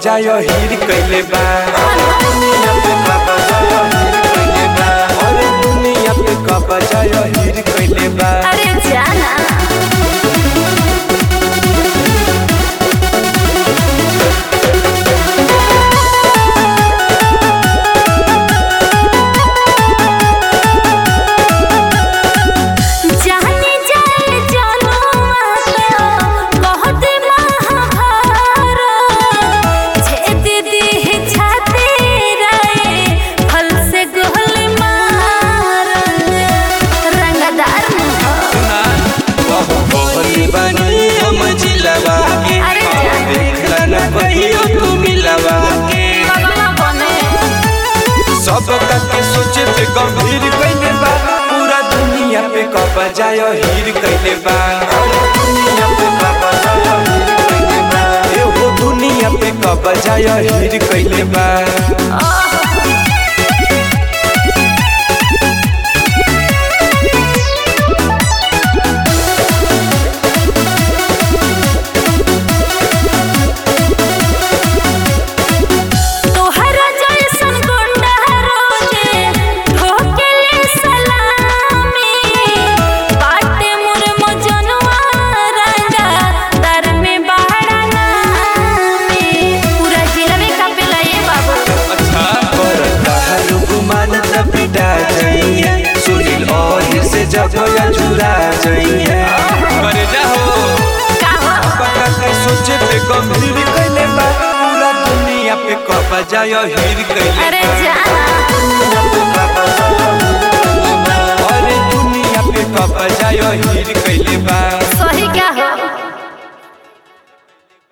बजायो हीर कैले बा दुनिया पे का बजायो हीर कैले बा अरे दुनिया पे का बजायो हीर कैले बा अरे जाना जाने जाए जनुआ तो कहत महाभारत छेद दीह छाती रे फल से गोल मार रंगदार बहुबोली बनी हम जिलवा के अरे जान। देखला न कहियो तू मिलवा के बगला बने सब के सोचे पे गंभीर कैले बा पूरा दुनिया पे का बजायो हीर कैले बा दुनिया पे का बजायो हीर कैले बा एहो दुनिया पे का बजायो हीर कैले बा तोहरा जैसन गुंडा रोजे ठोकेले सलामी बाटे मोर मजनुआ रंगा दर में बहरा नामी पूरा जिला में कापेला ये बाबू अच्छा करता हर गुमान त पिटा जाइए सुनील और से जब या चुरा जाइए करे जाओ का हो पका के सोचे पे गंभीर कैले बा पूरा दुनिया पे का बजायो हीर कैले अरे जाना दुनिया पे का बजायो हीर कैले बा। अरे दुनिया पे का बजायो हीर